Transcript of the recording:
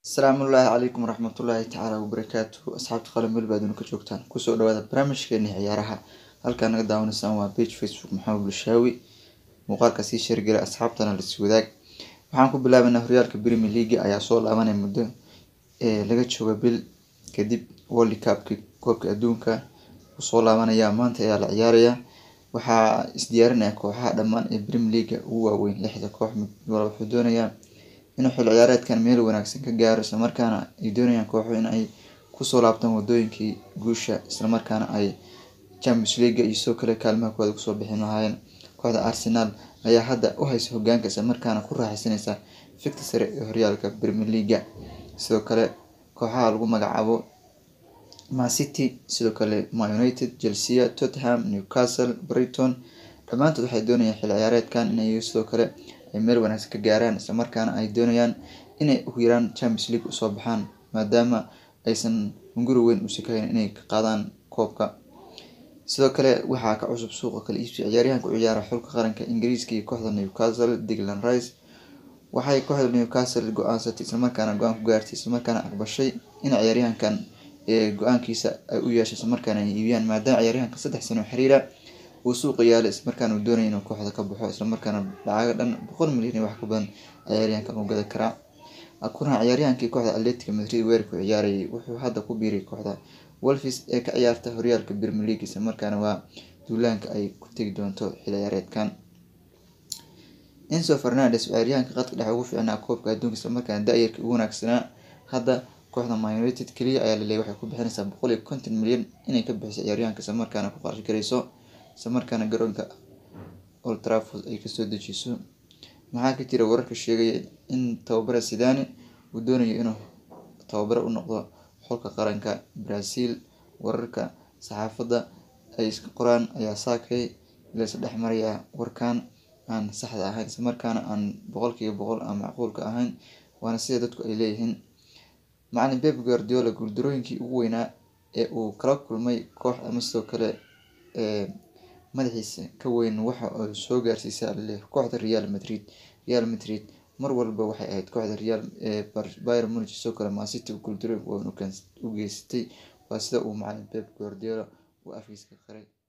asalaamu ullaahi calaykum waraxmatullaahi tacaala wabarakaatuhu asxaabta qalan meel baad ka joogtaan kusoo dhawaada barnaamijkeeni ciyaaraha halkaa naga daawanaysaan waa page facebook maxamed bulshaawi muuqaalka sii sheergala asxaabtana lasii wadaag waxaan ku bilaabanaa horyaalka premier league ayaa soo laabanaya muddo ee laga jooga bil kadib world cupki koobka adduunka soo laabanaya maanta ayaa la ciyaaraya waxaa isdiyaarinaya kooxaha dhammaan ee premier league ugu waaweyn lixda koox mid walba wuxuu doonayaa inuu xil ciyaareedkan meel wanaagsan ka gaaro islamarkaana ay doonayaan kooxo in ay kusoo laabtaan wadooyinkii guusha islamarkaana ay champions league iyo sidoo kale kaalmaha kooda kusoo bixin lahaayeen kooxda arsenal ayaa hadda u haysa hogaanka islamarkaana ku raaxaysanaysa fikta sare ee horyaalka premier league sidoo kale kooxaha lagu magacaabo mancity sidoo kale ma united chelsea tottenham newcastle brighton dhammaantood waxay doonayaan xil ciyaareedkan inay sidoo kale ay meel wanaagsan ka gaaraan islamarkaana ay doonayaan inay ugu yaraan champions league usoo baxaan maadaama aysan hunguri weyn u sikayn inay ka qaadaan koobka sidoo kale waxaa ka cusub suuqa kala iibsi ciyaaryahanka u ciyaara xulka qaranka ingiriiska iyo kooxda newcastle digland rice waxay kooxda newcastle go-aansatay islamarkaana go-aan ku gaartay islamarkaana aqbashay in ciyaaryahankan go-aankiisa ay u yeeshay islamarkaana ay iibiyaan maadaama ciyaaryahanka saddex sano xiriira uu suuqa yaala islamarkaana uu doonaya inuu kooxda ka baxo islamarkaana lacaga dhan boqol milyan iyo wax ka badan ciyaaryahankan uu gada karaa kuna ciyaaryahankii kooxda atletica madrid weerarku ciyaarayay wuxuu hadda ku biiray kooxda wolfis ee ka ciyaarta horyaalka premier league islamarkaana waa duulaanka ay ku tegi doonto xil ciyaareedkan enso fernandes ciyaaryahanka qadka dhexe ugu fiicnaa koobka adduunka islamarkaana da-yarka ugu wanaagsanaa hadda kooxda man united keliya ayaa laleeyay waxay ku bixinaysaa boqol iyo konton milyan inay ka bixiso ciyaaryahanka islamarkaana ku qarash garayso islamarkaana garoonka old trafford ay kasoo dejiso maxaa ka jira wararka sheegaya in tababara sidani uu doonayo inuu tababaro u noqdo xulka qaranka brazil wararka saxaafadda ay iska qoraan ayaa saakay laysa dhex marayaa warkan aan saxda ahayn islamarkaana aan boqolkiiba boqol aan macquulka ahayn waana sida dadku ay leeyihiin macalin beb guardiola guuldarooyinkii ugu weynaa ee uu kala kulmay koox ama sidoo kale madaxiisa ka weyn waxa uu soo gaarsiisa aleh kooxda real madrid real madrid mar walba waxay ahayd kooxda real byr munich sidoo kale mancity guuldarooyinka weyn u geysatay waa sida uu macalin beb guardiola uu afkiisa ka qaray